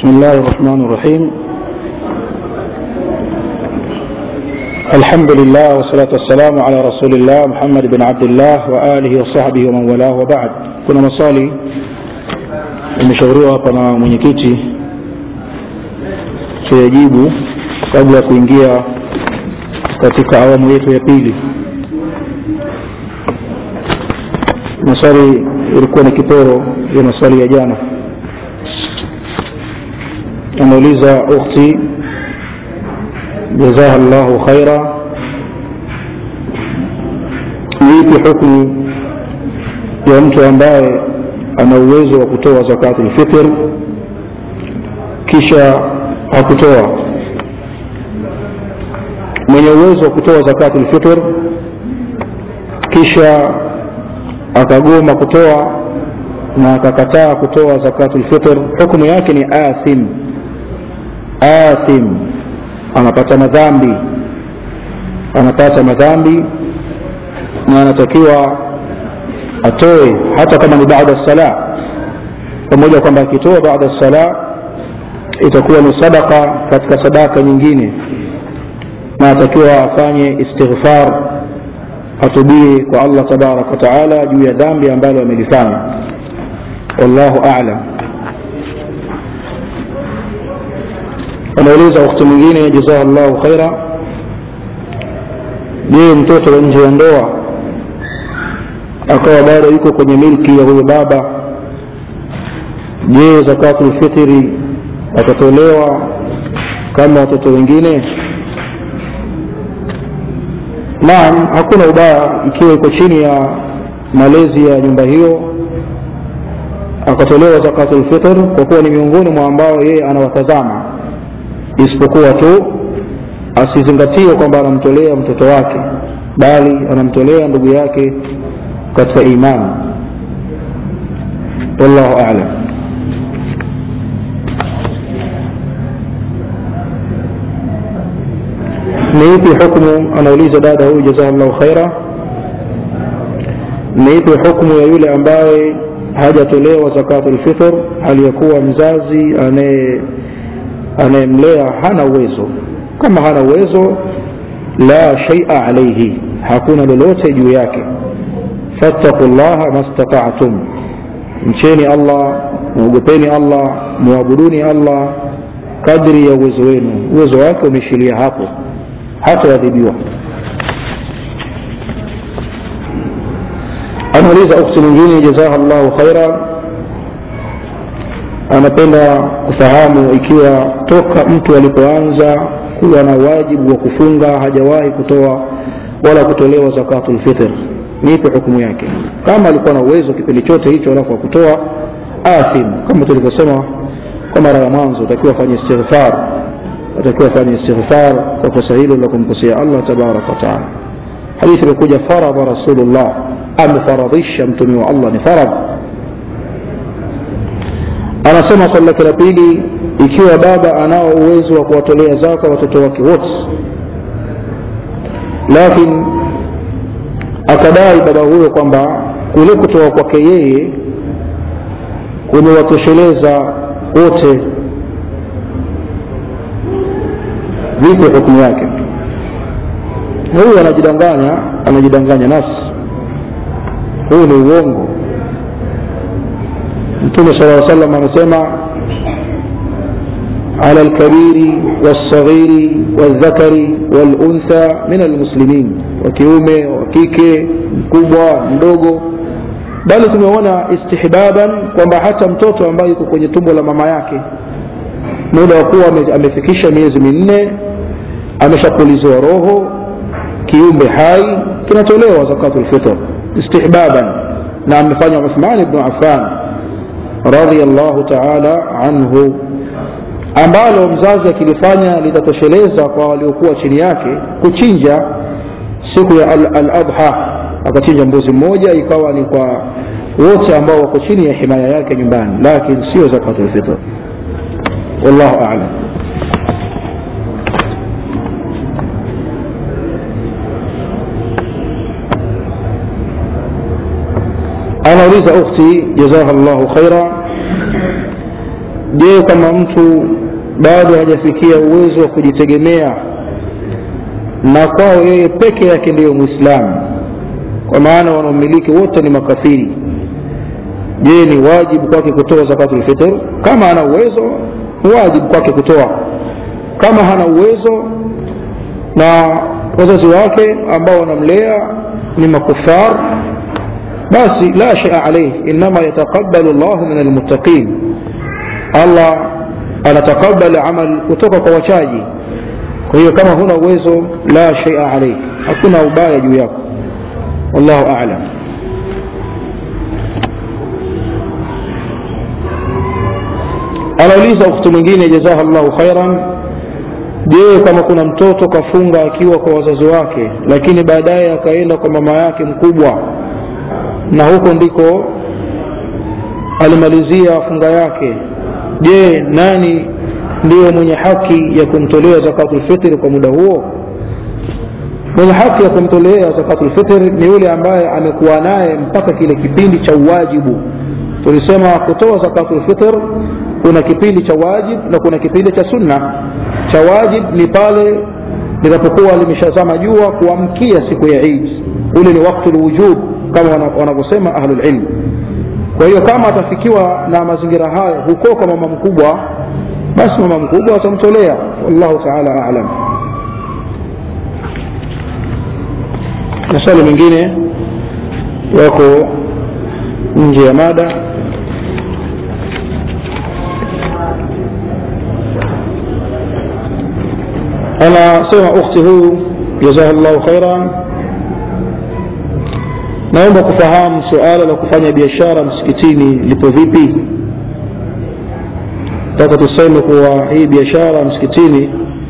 بسم الله الرحمن الرحيم الحمد لله والصلاة والسلام على رسول الله محمد بن عبد الله وآله وصحبه ومن والاه وبعد kuna maswali imeshauriwa hapa na mwenyekiti tuyajibu kabla ya kuingia katika awamu yetu ya pili maswali ilikuwa ni kiporo ya maswali ya jana ameuliza ukhti jazaha llahu khaira ni ipi hukmu ya mtu ambaye ana uwezo wa kutoa zakatu lfitr kisha hakutoa mwenye uwezo wa kutoa zakatu lfitr kisha akagoma kutoa na akakataa kutoa zakatu lfitr hukmu yake ni athim athim anapata madhambi anapata madhambi na anatakiwa atoe hata kama ni baada sala pamoja kwamba akitoa baada sala itakuwa ni sadaka katika sadaka nyingine na atakiwa afanye istighfar atubie kwa allah tabaraka wataala juu ya dhambi ambalo amelifanya wallahu alam anauliza wakati mwingine jazaha llahu khaira je mtoto nje ya ndoa akawa bado yuko kwenye milki ya huyo baba je zakatu lfitiri atatolewa kama watoto wengine naam hakuna ubaya ikiwa iko chini ya malezi ya nyumba hiyo akatolewa zakatu lfitr kwa kuwa ni miongoni mwa ambao yeye anawatazama isipokuwa tu asizingatie kwamba anamtolea mtoto wake bali anamtolea ndugu yake katika imani wallahu alam ni ipi hukmu anauliza dada huyu jazakallahu khaira ni ipi hukmu ya yule ambaye hajatolewa zakatu lfitr hali ya kuwa mzazi anayemlea hana uwezo kama hana uwezo la shaia alaihi hakuna lolote juu yake fattaku llaha mastataatum mcheni allah mwogopeni allah mwabuduni allah kadri ya uwezo wenu uwezo wake umeshilia hapo hataadhibiwa anauliza ukti mwingine jazaha llahu khaira anapenda kufahamu ikiwa toka mtu alipoanza kuwa na wajibu wa kufunga hajawahi kutoa wala kutolewa zakatu lfitr nipe hukumu yake kama alikuwa na uwezo kipindi chote hicho alafu akutoa athim kama tulivyosema kwa mara ya mwanzo utakiwa afanye istighfar atakiwa afanye istighfar kwa kosa hilo la kumkosea allah tabaraka wataala hadithi imekuja faradha rasulullah amefaradhisha mtume wa allah ni faradh anasema swali lake la pili ikiwa baba anao uwezo wa kuwatolea zaka watoto wake wote lakini akadai baba huyo kwamba kule kutoa kwake yeye kumewatosheleza wote vipi hukumu yake huyu anajidanganya anajidanganya nafsi huu ni uongo mtume sala salam amesema على الكبير والصغير والذكر والأنثى من المسلمين وكيومه وكيكه mkubwa mdogo bali tumeona istihbaban kwamba hata mtoto ambaye yuko kwenye tumbo la mama yake muda wa kuwa amefikisha miezi minne ameshapulizwa roho kiumbe hai kinatolewa zakatu lfitr istihbaban na amefanya uthman bnu affan radiallahu taala anhu ambalo mzazi akilifanya litatosheleza kwa waliokuwa chini yake kuchinja siku ya al-adha akachinja mbuzi mmoja ikawa ni kwa wote ambao wako chini ya himaya yake nyumbani lakini sio zakatul fitr wallahu a'lam anauliza ukhti jazaha llahu khaira je kama mtu bado hajafikia uwezo wa kujitegemea na kwao yeye peke yake ndiyo mwislamu kwa maana wanaomiliki wote ni makafiri je ni wajibu kwake kutoa zakatul fitr kama ana uwezo ni wajibu kwake kutoa kama hana uwezo na wazazi wake ambao wanamlea ni makufar basi la shia alaihi inama yataqabalu llahu min almuttaqin allah anatakabali amal kutoka kwa wachaji kwa hiyo kama huna uwezo la shaia alaihi hakuna ubaya juu yako wallahu alam anauliza ukhti mwingine jazaha llahu khairan je kama kuna mtoto kafunga akiwa kwa wazazi wake lakini baadaye akaenda kwa mama yake mkubwa na huko ndiko alimalizia funga yake je nani ndiyo mwenye haki ya kumtolea zakatulfitri kwa muda huo mwenye haki ya kumtolea zakatulfitri ni yule ambaye amekuwa naye mpaka kile kipindi cha uwajibu tulisema kutoa zakatulfitr kuna kipindi cha wajib na kuna kipindi cha sunna cha wajib ni pale linapokuwa limeshazama jua kuamkia siku ya id ule ni waktu lwujub kama wanavyosema ahlulilm kwa hiyo kama atafikiwa na mazingira hayo huko kwa mama mkubwa basi mama mkubwa atamtolea wallahu taala alam maswali mengine yako nje ya mada anasema ukhti huyu jazaha llahu khairan naomba kufahamu suala la kufanya biashara msikitini lipo vipi taka tuseme kuwa hii biashara msikitini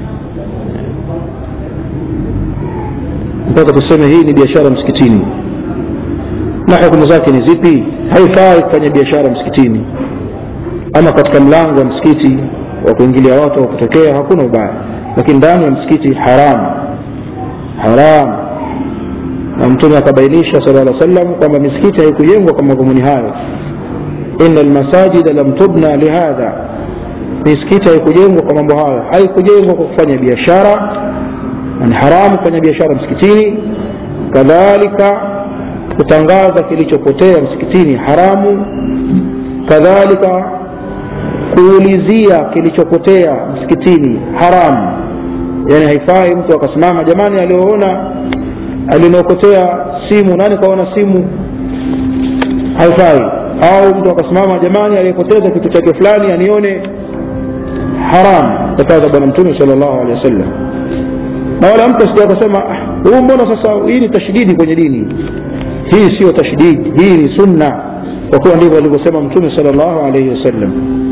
mpaka tuseme hii ni biashara msikitini na hukumu zake ni zipi haifai kufanya biashara msikitini ama katika mlango wa msikiti wa kuingilia watu wa kutokea hakuna ubaya lakini ndani ya msikiti haram haram na mtume akabainisha sala lla sallam kwamba misikiti haikujengwa kwa madhumuni hayo ina lmasajida lam tubna lihadha misikiti haikujengwa kwa mambo hayo haikujengwa kwa kufanya biashara ni haramu kufanya biashara msikitini kadhalika kutangaza kilichopotea msikitini haramu kadhalika kuulizia kilichopotea msikitini haramu yani haifai mtu akasimama jamani alioona alinaopotea simu nani kaona simu haifai au mtu akasimama jamani aliyepoteza kitu chake fulani anione haram kataza bwana mtume sal llahu alehi wasallam na wala mtu asija akasema huu mbona sasa hii ni tashdidi kwenye dini hii siyo tashdidi hii ni sunna kwa kuwa ndivyo alivyosema mtume sal llahu alaihi wasallam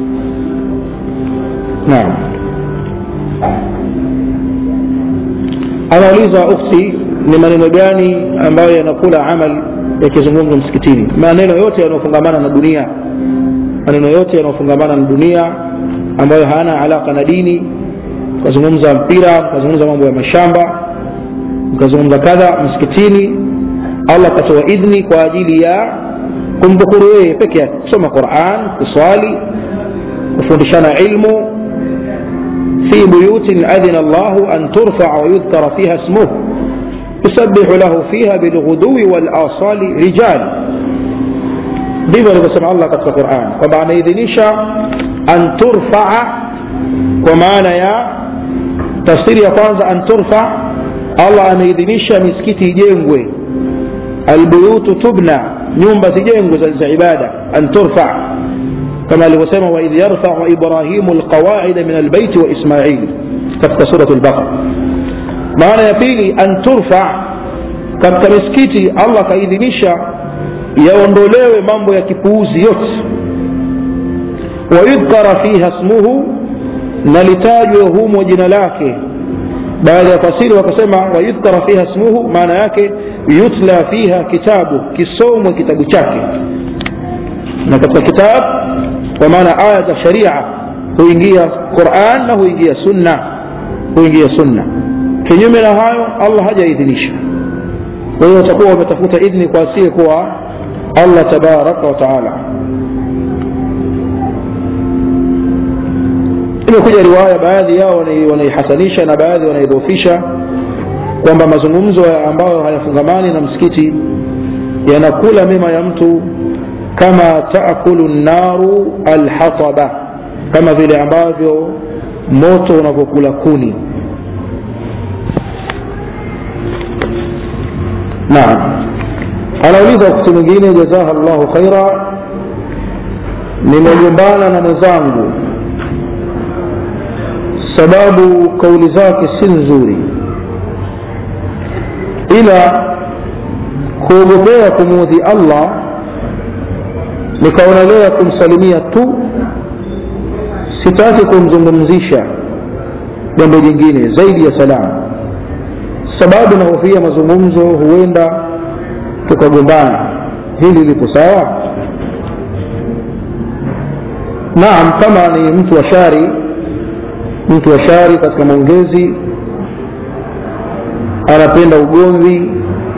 naam anauliza ukhti ni maneno gani ambayo yanakula amal yakizungumzwa msikitini maneno yote yanayofungamana na dunia maneno yote yanayofungamana na dunia ambayo hayana alaka na dini mkazungumza mpira mkazungumza mambo ya mashamba mkazungumza kadha msikitini allah akatoa idhni kwa ajili ya kumdhukuru yeye peke yake kusoma quran kuswali kufundishana ilmu في بيوت أذن الله أن ترفع ويذكر فيها اسمه يسبح له فيها بالغدو والآصال رجال ndivyo alivyosema allah katika quran kwamba anaidhinisha an turfaa kwa maana ya tafsiri ya kwanza an turfa allah ameidhinisha misikiti ijengwe albuyutu tubna nyumba zijengwe za ibada an turfa كما alivyosema waidh yarfau ibrahimu lqawaida min albaiti wa ismail katika surat lbaqara maana ya pili an turfa katika misikiti allah akaidhinisha yaondolewe mambo ya kipuuzi yote wayudhkara fiha smuhu na litajwe humo jina lake baada ya fasiri wakasema wayudhkara fiha smuhu maana yake yutla fiha kitabu kisomwe kitabu chake na katika kitabu kwa maana aya za sharia huingia quran na huingia sunna huingia sunna kinyume na hayo allah hajaidhinisha kwa hiyo watakuwa wametafuta idhni kwa asiye kuwa allah tabaraka wa taala imekuja riwaya baadhi yao wanaihasanisha na baadhi wanaidhofisha kwamba mazungumzo ambayo hayafungamani na msikiti yanakula mema ya mtu kama taakulu naru alhataba kama vile ambavyo moto unavyokula kuni naam anauliza wakati mwingine jazaha llahu khaira nimegombana na mwenzangu sababu kauli zake si nzuri ila kuogopea kumuudhi allah nikaonelea kumsalimia tu sitaki kumzungumzisha jambo jingine zaidi ya salamu sababu nahofia mazungumzo huenda tukagombana hili lipo sawa naam kama ni mtu wa shari mtu wa shari katika maongezi anapenda ugomvi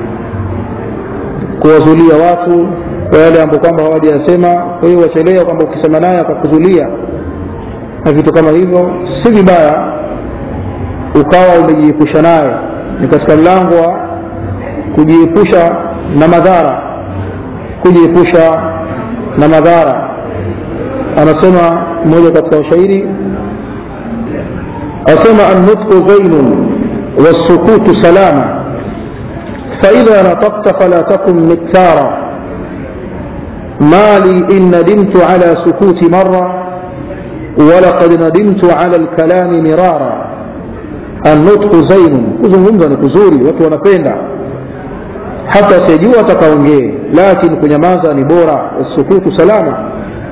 kuwazulia watu kwa yale ambao kwamba hawajayasema kwa hiyo wachelea kwamba ukisema naye akakuzulia na vitu kama hivyo si vibaya ukawa umejiepusha naye ni katika mlango wa kujiepusha na madhara kujiepusha na madhara anasema mmoja katika washairi asema annutqu zainun والسكوت سلاما فإذا نطقت فلا تكن مكثارا ما لي إن ندمت على سكوت مرة ولقد ندمت على الكلام مرارا النطق زين kuzungumza ni kuzuri watu wanapenda hata sijua atakaongee lakini kunyamaza ni bora wasukutu salama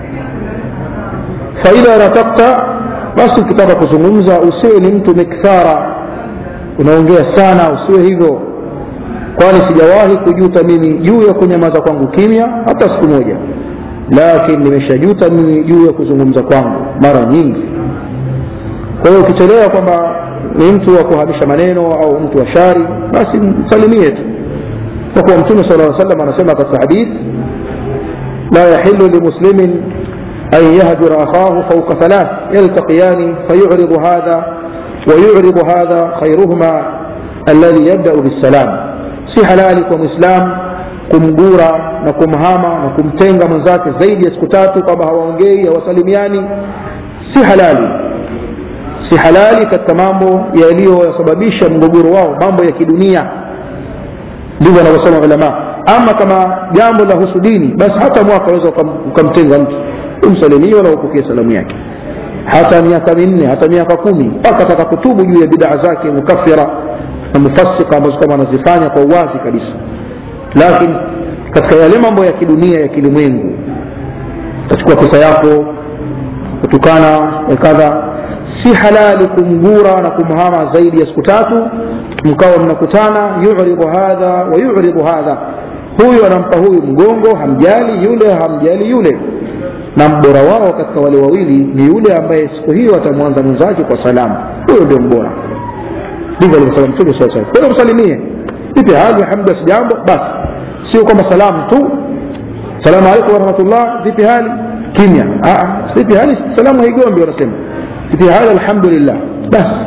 faidha natakta basi ukitaka kuzungumza usiwe ni mtu mikthara unaongea sana usiwe hivyo kwani sijawahi kujuta mimi juu ya kunyamaza kwangu kimya hata siku moja lakini nimeshajuta mimi juu ya kuzungumza kwangu mara nyingi kwa hiyo ukichelewa kwamba ni mtu wa kuhamisha maneno au mtu wa shari basi msalimie tu kwa kuwa mtume sala aa salam anasema katika hadith la yahilu limuslimin an yahdura akhahu fauka thalath yaltaqiyani fayuridu hadha ويعرض هذا خيرهما الذي يبدأ بالسلام si halali kwa mwislam kumgura na kumhama na kumtenga mwenzake zaidi ya siku tatu kwamba hawaongei hawasalimiani si halali si halali katika mambo yaliyoyasababisha mgogoro wao mambo ya kidunia ndivyo wanavyosema ulama ama kama jambo la husu dini basi hata mwaka unaweza ukamtenga mtu umsalimie na upokee salamu yake hata miaka minne hata miaka kumi mpaka ataka kutubu juu ya bidaa zake mukafira na mufassika ambazo kama anazifanya kwa uwazi kabisa lakini katika yale mambo ya kidunia ya kilimwengu utachukua pesa yako kutukana kadha si halali kumgura na kumhama zaidi ya siku tatu mkawa mnakutana yuridu hadha wa yuridu hadha huyu anampa huyu mgongo hamjali yule hamjali yule na mbora wao katika wale wawili ni yule ambaye siku hiyo atamwanza mwenzake kwa salamu huyo ndio mbora ndivyo alivyosema mtume saa salam kwenda msalimie ipe hali hamda si jambo basi sio kwamba salamu tu salamu alaikum warahmatullah vipi hali kimya vipi hali salamu haigombi wanasema vipi hali alhamdulillah basi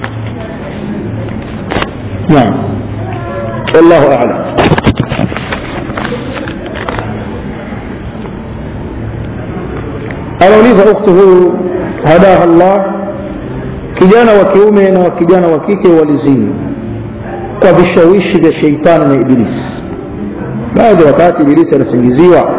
naam wallahu alam anauliza ukhti huyu hadaha llah kijana wa kiume na wa kijana wa kike walizini kwa vishawishi vya sheitani na ibilisi baadhi wakati ibilisi anasingiziwa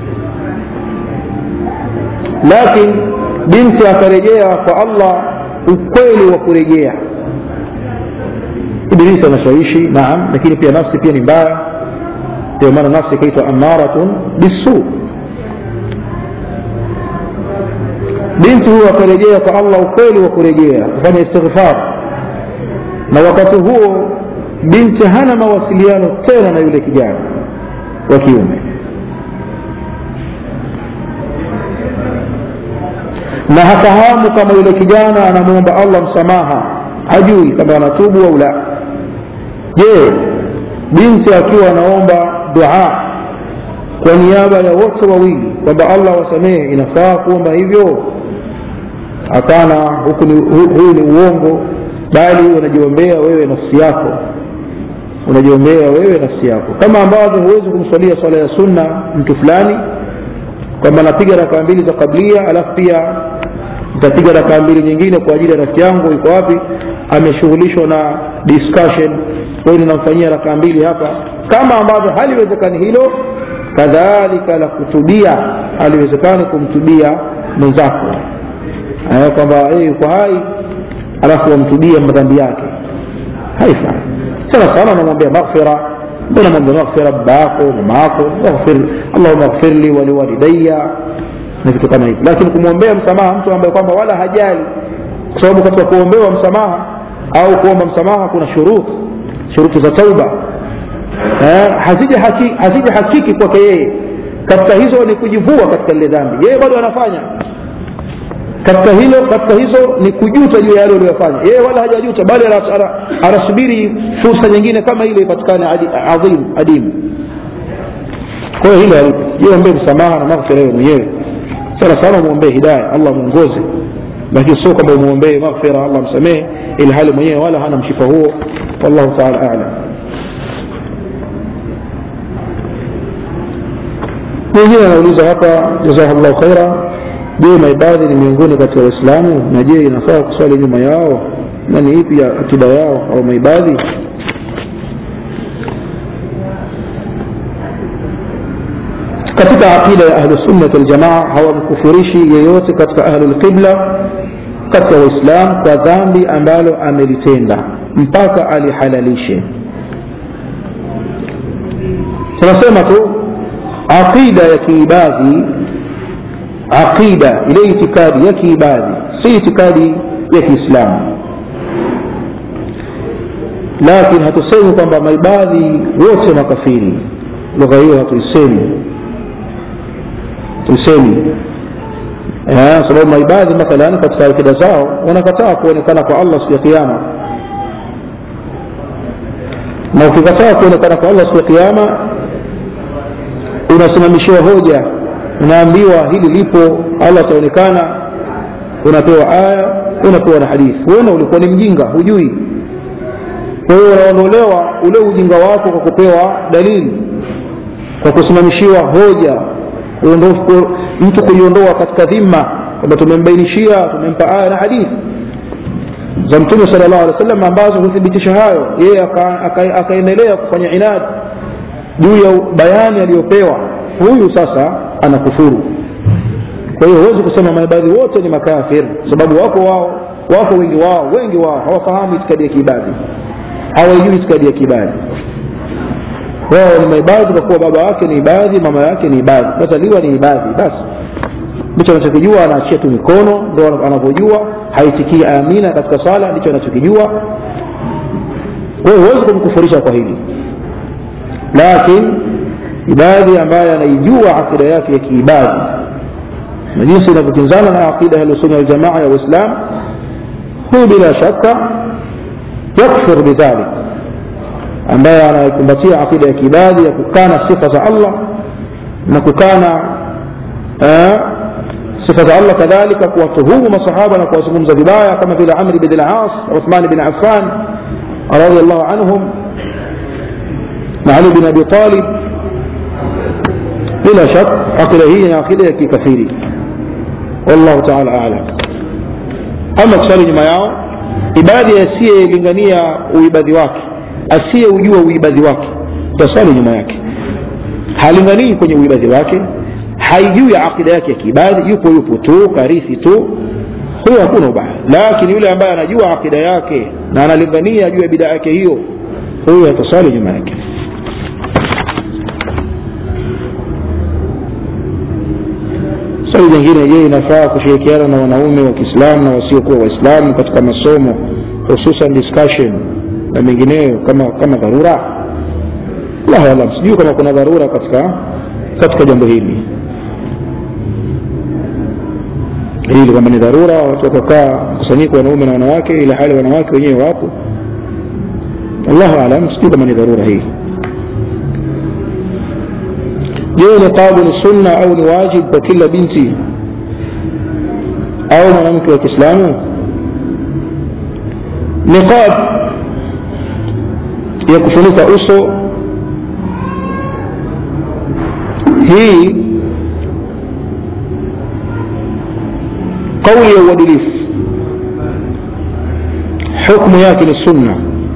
lakini binti akarejea kwa allah ukweli wa kurejea ibilisi anashawishi naam lakini pia nafsi pia ni mbaya ndio maana nafsi ikaitwa amaratun bisuu binti huyo akarejea kwa allah ukweli wa kurejea kufanya istighfar na wakati huo binti hana mawasiliano tena na yule kijana wa kiume na hafahamu kama yule kijana anamwomba allah msamaha hajui kama anatubu au la je binti akiwa anaomba dua kwa niaba ya wote wawili kwamba allah wasamehe inafaa kuomba hivyo hapana huku ni, hu, huyu ni uongo bali unajiombea wewe nafsi yako unajiombea wewe nafsi yako kama ambavyo huwezi kumswalia swala ya sunna mtu fulani kwamba napiga rakaa mbili za kablia alafu pia nitapiga rakaa mbili nyingine kwa ajili ya rafiki yangu iko wapi ameshughulishwa na discussion kwa hiyo ninamfanyia rakaa mbili hapa kama ambavyo haliwezekani hilo kadhalika la kutubia haliwezekani kumtubia mwenzako kwamba yeye yuko hai alafu wamtubia madhambi yake haifai sana sana unamwambia maghfira mbona mwambia maghfira baba yako mama yako allahuma ghfir li waliwalidaya na vitu kama hivi lakini kumwombea msamaha mtu ambaye kwamba wala hajali kwa sababu katika kuombewa msamaha au kuomba msamaha kuna shuruti shuruti za tauba eh, hazija haki, hazija hakiki kwake yeye katika hizo ni kujivua katika lile dhambi yeye bado anafanya katika hilo katika hizo ni kujuta juu ya yale uliyofanya yeye wala hajajuta bali anasubiri fursa nyingine kama ile ipatikane adhim adimu kwa hiyo hilo alipo jiombee msamaha na maghfira wewe mwenyewe sana sana umwombee hidaya allah mwongoze lakini sio kwamba umwombee maghfira allah msamehe ili hali mwenyewe wala hana mshipa huo wallahu taala alam mwingine anauliza hapa jazakallahu khaira je maibadhi ni miongoni katika waislamu na je inafaa kuswali nyuma yao na ni ipi akida yao au maibadhi katika aqida ya ahlusunnat waljamaa hawamkufurishi yeyote katika ahlulqibla katika waislam kwa dhambi ambalo amelitenda mpaka alihalalishe tunasema tu aqida ya kiibadhi aqida ile itikadi ya kiibadhi si itikadi ya kiislamu lakini hatusemi kwamba maibadhi wote makafiri lugha hiyo hatuisemi tusemi sababu maibadhi mathalan katika akida zao wanakataa kuonekana kwa allah siku ya kiama na ukikataa kuonekana kwa allah siku ya kiama unasimamishiwa hoja unaambiwa hili lipo allah ataonekana unapewa aya unapewa na hadithi wena ulikuwa ni mjinga hujui kwa hiyo unaondolewa ule ujinga wako kwa kupewa dalili kwa kusimamishiwa hoja mtu kuiondoa katika dhima kwamba tumembainishia tumempa aya na hadithi za mtume sala llahu alih wa sallam ambazo huthibitisha hayo yeye akaendelea kufanya inadi juu ya bayani aliyopewa huyu sasa anakufuru kwa hiyo huwezi kusema maibadhi wote ni makafir sababu wako wao wako wengi wao wengi wao hawafahamu itikadi ya kiibadhi hawaijui itikadi ya kiibadhi wao ni maibadhi kwa kuwa baba yake ni ibadhi mama yake ni ibadhi kazaliwa ni ibadhi basi ndicho anachokijua anaachia tu mikono ndo anavyojua haitikii amina katika sala ndicho anachokijua kwa hiyo huwezi kumkufurisha kwa hili lakini ibadhi ambaye anaijua akida yake ya kiibadhi na jinsi inavyokinzana na aqida ya ahlusunna waljamaa ya uislam huyu bila shaka yakfur bidhalik ambaye anaikumbatia aqida ya kiibadhi ya kukana sifa za allah na kukana sifa za allah kadhalika kuwatuhumu masahaba na kuwazungumza vibaya kama vile amri bin al-as uthman bin affan radiallahu anhum na ali bin abi talib bila shak aqida hii ni aqida ya kikafiri wallahu taala alam ama kusali nyuma yao ibadi asiyelingania uibadhi wake asiyeujua uibadhi wake tasali nyuma yake halinganii kwenye uibadhi wake haijui aqida yake ya kiibadhi yupo yupo tu karithi tu huyo hakuna ubaya lakini yule ambaye anajua aqida yake na analingania juu ya bidaa yake hiyo huyo atasali nyuma yake swali jingine je inafaa kushirikiana na wanaume wa kiislamu na wasiokuwa waislamu katika masomo hususan discussion na mengineyo kama kama dharura allahu alam sijui kama kuna dharura katika katika jambo hili hili kwamba ni dharura watu wakakaa mkusanyiko wanaume na wanawake ila hali wanawake wenyewe wapo allahu alam sijui kama ni dharura hii je niqabu ni sunna au ni wajib kwa kila binti au mwanamke wa kiislamu niqab ya kufunika uso hii kauli ya uadilifu hukmu yake ni sunna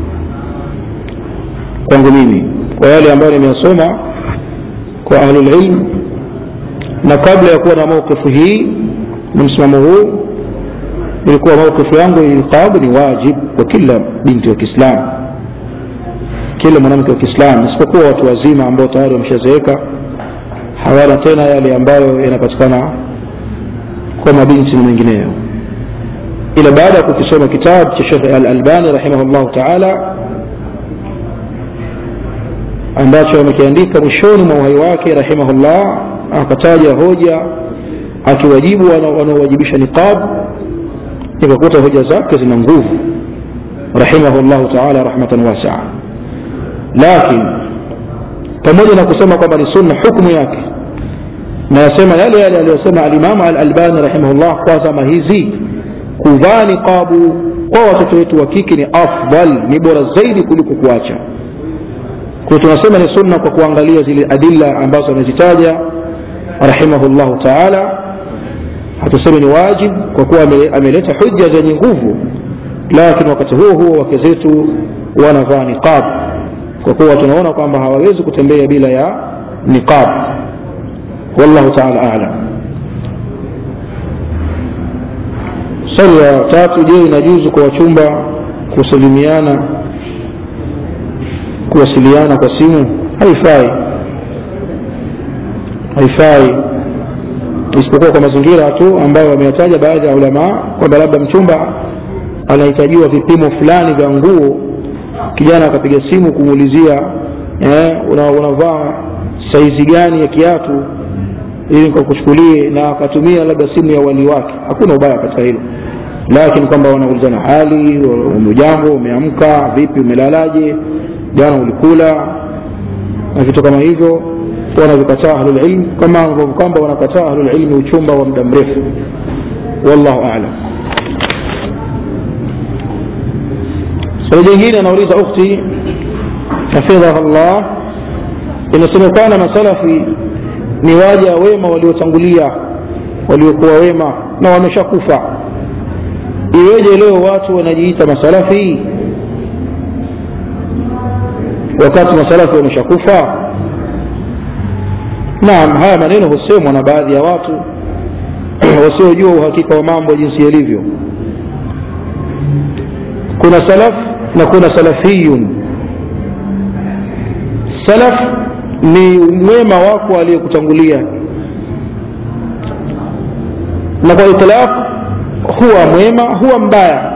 kwangu mimi kwa yale ambayo nimeyasoma kwa ahlulilm na kabla ya kuwa na mauqifu hii na msimamo huu ilikuwa mauqifu yangu ilqabu ni wajib kwa kila binti wa kiislamu kila mwanamke wa kiislamu isipokuwa watu wazima ambao tayari wameshazeeka hawana tena yale ambayo yanapatikana kwa mabinti na mengineyo ila baada ya kukisoma kitabu cha shekhe alalbani rahimahullahu taala ambacho amekiandika mwishoni mwa uhai wake rahimahullah akataja hoja akiwajibu wanaowajibisha niqab nikakuta hoja zake zina nguvu rahimahullahu taala rahmatan wasaa lakin pamoja na kusema kwamba ni sunna hukmu yake nayasema yale yale aliyosema alimamu alalbani rahimahullah kwa zama hizi kuvaa niqabu kwa watoto wetu wa kike ni afdal ni bora zaidi kuliko kuacha kwa tunasema ni sunna kwa kuangalia zile adilla ambazo amezitaja rahimahullahu taala hatusemi ni wajib kwa kuwa ameleta hujja zenye nguvu lakini wakati huo huo wake zetu wanavaa niqab kwa kuwa tunaona kwamba hawawezi kutembea bila ya niqab wallahu taala alam swali la tatu je inajuzu kwa wachumba kusalimiana kuwasiliana kwa simu haifai haifai isipokuwa kwa mazingira tu ambayo wameyataja baadhi ya ulamaa kwamba labda mchumba anahitajiwa vipimo fulani vya nguo kijana akapiga simu kumuulizia eh, unavaa una saizi gani ya kiatu ili nikakuchukulie na akatumia labda simu ya wali wake hakuna ubaya katika hilo lakini kwamba wanaulizana hali umejambo umeamka vipi umelalaje jana ulikula na vitu kama hivyo wanavikataa ahlulilm kama ambavyo kwamba wanakataa ahlulilmi uchumba wa muda mrefu wallahu alam swali jingine anauliza ukhti hafidhaha llah inasemekana masalafi ni waja wema waliotangulia waliokuwa wema na wameshakufa iweje leo watu wanajiita masalafi wakati masalafi wameshakufa naam haya maneno husemwa na baadhi ya watu wasiojua uhakika wa mambo jinsi yalivyo kuna salaf na kuna salafiyun salaf ni mwema wako aliyekutangulia na kwa itlaq huwa mwema huwa mbaya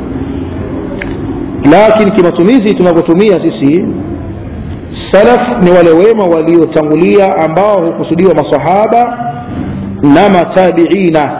lakini kimatumizi tunavyotumia sisi salaf ni wale wema waliotangulia ambao hukusudiwa masahaba na matabiina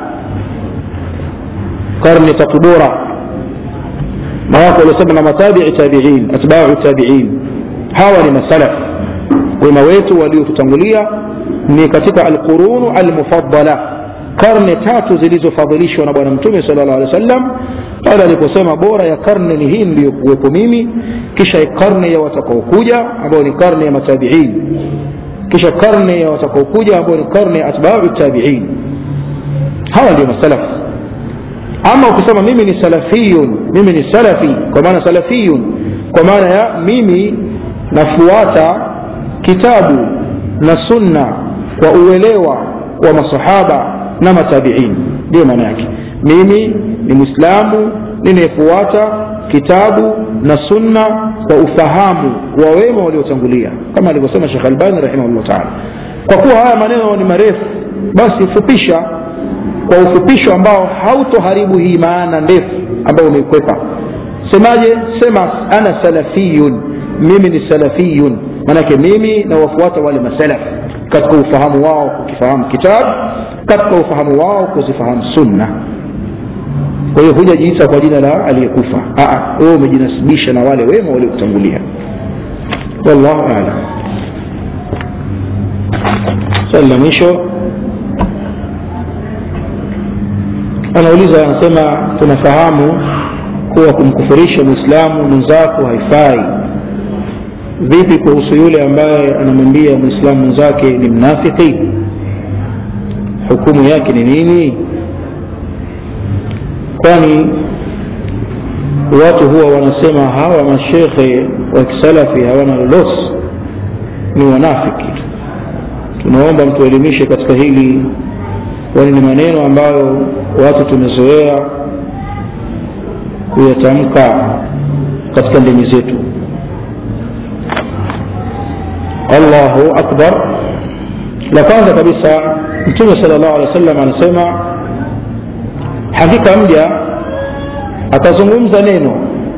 karne tatu bora na wako waliosema na matabii tabiin atbau tabiin hawa ni masalaf wema wetu waliotutangulia ni katika alqurunu almufaddala karne tatu zilizofadhilishwa na bwana mtume sala llah alih wa sallam pale aliposema bora ya karne ni hii ndiyokuwepo mimi kisha karne ya watakaokuja ambayo ni karne ya matabiin kisha karne ya watakaokuja ambayo ni karne ya atbau tabiin hawa ndio masalaf ama ukisema mimi ni salafiyun mimi ni salafi kwa maana salafiyun kwa maana ya mimi nafuata kitabu na sunna kwa uelewa wa masahaba na matabiin ndiyo maana yake mimi ni mwislamu ninayefuata kitabu na sunna kwa ufahamu wa wema waliotangulia kama alivyosema shekh albani rahimahullah taala kwa kuwa haya maneno ni marefu basi fupisha kwa ufupisho ambao hautoharibu hii maana ndefu ambayo umeikwepa semaje sema ana salafiyun mimi ni salafiyun manake mimi nawafuata wale masalaf katika ufahamu wao kukifahamu kitabu katika ufahamu wao kuzifahamu sunna kwa hiyo hujajiita kwa jina la aliyekufa wewe umejinasibisha na wale wema waliokutangulia wallahu alam swali la mwisho anauliza anasema tunafahamu kuwa kumkufurisha mwislamu mwenzako haifai vipi kuhusu yule ambaye anamwambia mwislamu mwenzake ni mnafiki hukumu yake ni nini kwani watu huwa wanasema hawa mashekhe wa kisalafi hawana lolosi ni wanafiki tunaomba mtuelimishe katika hili kwani ni maneno ambayo watu tumezoea kuyatamka katika ndimi zetu allahu akbar la kwanza kabisa mtume sala llahu alehi wa sallam anasema hakika mja atazungumza neno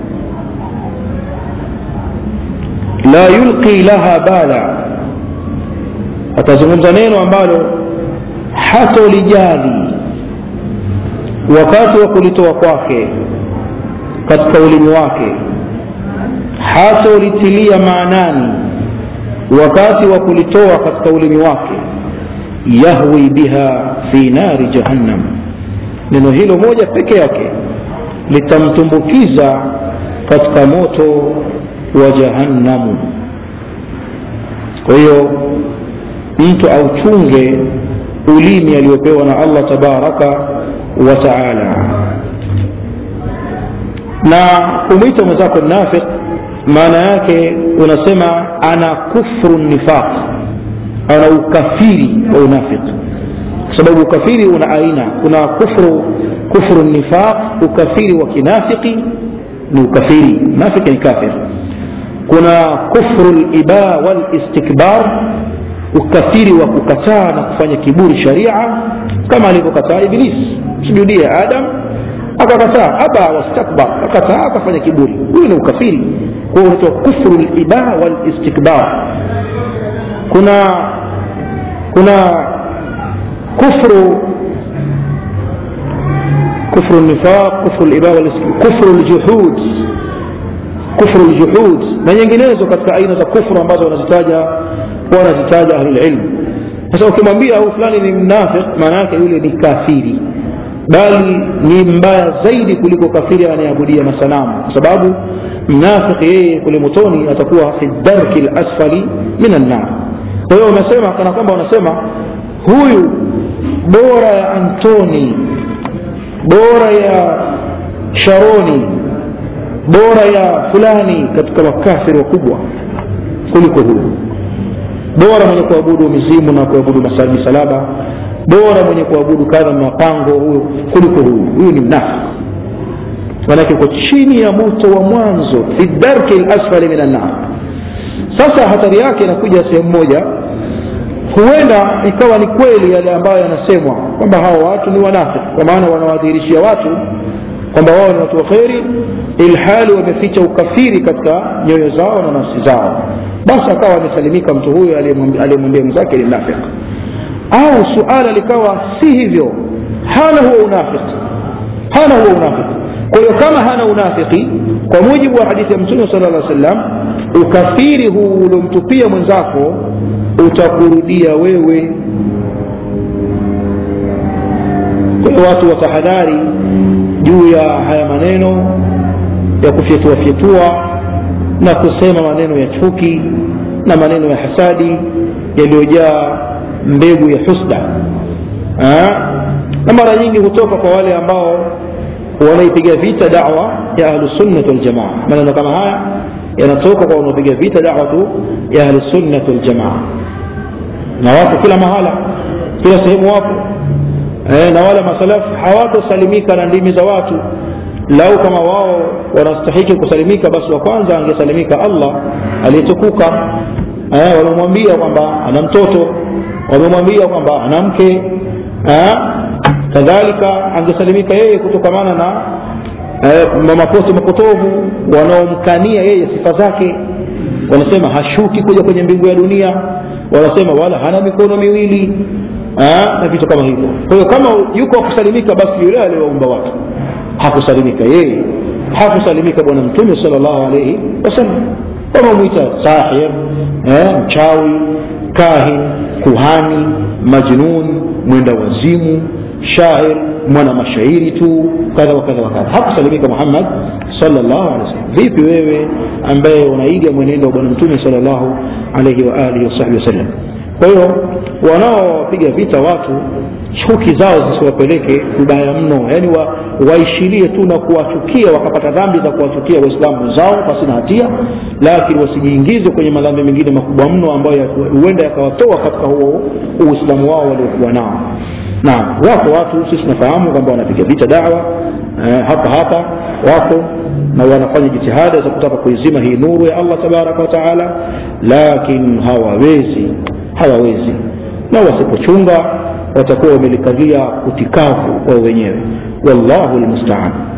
la yulqi laha bala atazungumza neno ambalo hatolijali wakati wa kulitoa kwake katika ulimi wake hatolitilia maanani wakati wa kulitoa katika ulimi wake yahwi biha fi nari jahannam neno hilo moja peke yake litamtumbukiza katika moto wa jahannamu kwa hiyo mtu auchunge ulimi aliyopewa na allah tabaraka wa taala na kumwita mwenzako nafiq maana yake unasema ana kufru nifaq ana ukafiri wa unafiki kwa sababu ukafiri una aina kuna kufru kufru nifaq ukafiri wa kinafiki ni ukafiri nafiki ni kafir kuna kufru liba walistikbar ukafiri wa kukataa na kufanya kiburi sharia kama alivyokataa iblis sujudie adam akakataa aba wastakbar akataa akafanya kiburi huyu ni ukafiri kwa hiyo unaitwa kufru liba walistikbar kuna kuna kufru kufru nifaq kufru liba kufru ljuhud kufru ljuhud na nyinginezo katika aina za kufru ambazo wanazitaja wanazitaja ahlulilmu sasa ukimwambia huyu fulani ni mnafiq maana yake yule ni kafiri bali ni mbaya zaidi kuliko kafiri anayeabudia masanamu kwa sababu mnafiki yeye kule motoni atakuwa fi darki lasfali min annar kwa hiyo unasema kana kwamba unasema huyu bora ya antoni bora ya sharoni bora ya fulani katika makafiri wakubwa kuliko huyu bora mwenye kuabudu mizimu na kuabudu misalaba bora mwenye kuabudu kadha mapango huyo kuliko huyu huyu ni mnafiki manake uko chini ya moto wa mwanzo fi darki lasfali min annar sasa hatari yake inakuja sehemu moja huenda ikawa ni kweli yale ambayo yanasemwa kwamba hawa watu ni wanafiki kwa maana wanawadhihirishia watu kwamba wao ni watu wa kheri ilhali wameficha ukafiri katika nyoyo zao na nafsi zao basi akawa amesalimika mtu huyo aliyemwambia mwenzake ni mnafiki au suala likawa si hivyo hana huo unafiki hana huo unafiki kwa hiyo kama hana unafiki kwa mujibu wa hadithi ya mtume sala llah sallam ukafiri huu uliomtupia mwenzako utakurudia wewe kwa hiyo watu watahadhari juu ya haya maneno ya kufyetuafyetua na kusema maneno ya chuki na maneno ya hasadi yaliyojaa mbegu ya husda na mara nyingi hutoka kwa wale ambao wanaipiga vita dawa ya ahlusunnat waljamaa maneno kama haya yanatoka kwa wanaopiga vita dawatu ya ahlusunnat waljamaa na wako kila mahala kila sehemu wapo e, na wale masalafu hawatosalimika na ndimi za watu lau kama wao wanastahiki kusalimika basi wa kwanza angesalimika allah aliyetukuka e, wamemwambia kwamba ana mtoto wamemwambia kwamba ana mke kadhalika angesalimika yeye kutokamana na eh, mapote mapotovu wanaomkania yeye sifa zake wanasema hashuki kuja kwenye mbingu ya dunia wanasema wala hana mikono miwili na vitu kama hivyo kwa hiyo kama yuko kusalimika basi yule aliyewaumba watu hakusalimika yeye hakusalimika bwana mtume sal llahu alaihi wasallam wamemwita sahir eh, mchawi kahin kuhani majnun mwenda wazimu shair mwana mashairi tu kadha wakadha wakadha hakusalimika muhammad salllahu alehi wasallam vipi wewe ambaye unaiga mwenendo wa bwana mtume salllahu alaihi waalihi wasahbihi wasallam kwa hiyo wanaopiga vita watu chuki zao zisiwapeleke kubaya mno yaani wa, waishilie tu na kuwachukia wakapata dhambi za kuwachukia waislamu zao pasina hatia lakini wasijiingize kwenye madhambi mengine makubwa mno ambayo huenda yakawatoa katika huo uislamu wao waliokuwa nao na wako watu sisi tunafahamu kwamba wanapiga vita dawa eh, hapa hapa wako na wanafanya jitihada za kutaka kuizima hii nuru ya allah tabaraka wa taala lakini hawawezi hawawezi na wasipochunga watakuwa wamelikalia utikafu wao wenyewe wallahu lmustaan